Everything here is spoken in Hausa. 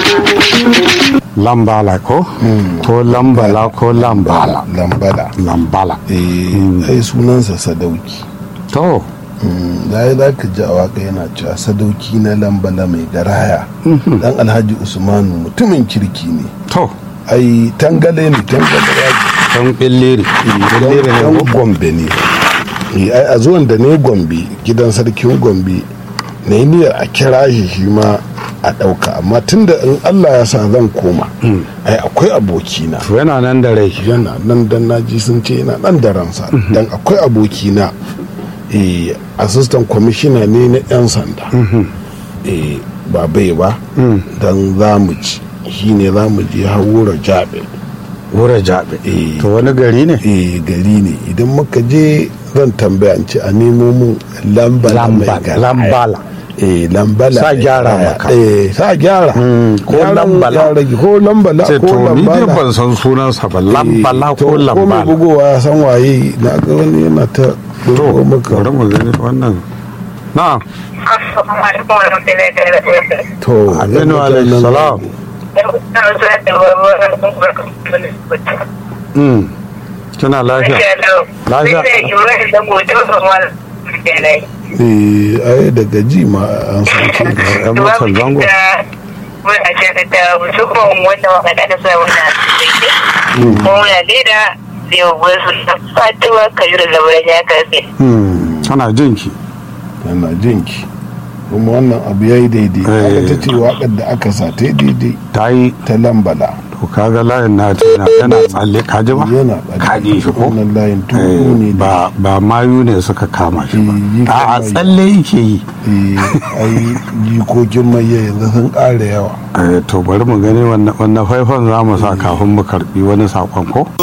lambala ko ko lambala ko lambala lambala lambala eh ai sunansa sadauki to da za ka ji a waka yana cewa sadauki na lambala mai garaya dan alhaji usmanu mutumin kirki ne to ai tangale ne tangale ya dan billiri billiri ne dan ko gombe ne Eh, ai a zuwan da ne gombe gidan sarkin gombe na yi niyyar a kira shi shi ma a ɗauka amma tunda in allah ya sa zan koma ai akwai abokina to yana nan da rai yana nan dan naji sun ce yana nan da ransa dan akwai abokina eh, assistant commissioner ne na 'yan sanda eh, ba bai ba dan za mu ci shi ne za mu je haura jabe wura jabe Eh. to wani gari ne eh, gari ne idan muka je zan tambaya in ce a nemo mun lambala mai lambala garaya. lambala eh lambala Sa mai gyara garaya. maka. eh sa gyara Mm, ko Gyaran lambala. ya rage, ko lambala ce ko to ni dai lambala ban san sunansa ba lambala Eh, to, ko mai lambala bugowa ya san waye na ga wani yana ta to bugo maka bari mu gani wannan na'am Assalamu alaikum warahmatullahi wabarakatuh. to aminu alaihi salam Mm. kina lafiya Lafiya. eh ai daga ji ma an san ce yan motar zango Muna shakata musamman wanda waka da sa wannan Kuma muna daida da yau wasu fatuwa kayu da labarai ya karfe. Mm, tana jinki yana jinki kuma wannan abu yayi daidai Eh. aka ta ce waƙar da aka sa ta yi daidai ta yi ta lambala to kaga layin na tana yana tsalle ka ji ba yana ka ji shi ko wannan layin Eh, tuku ne ba ba mayu ne suka kama shi ba Eh, yi a a kama yi. tsalle yake yi eh ai jikokin mai yanzu sun ƙara yawa Eh, to bari mu gani wannan wannan faifan za mu sa kafin mu karbi wani sakon ko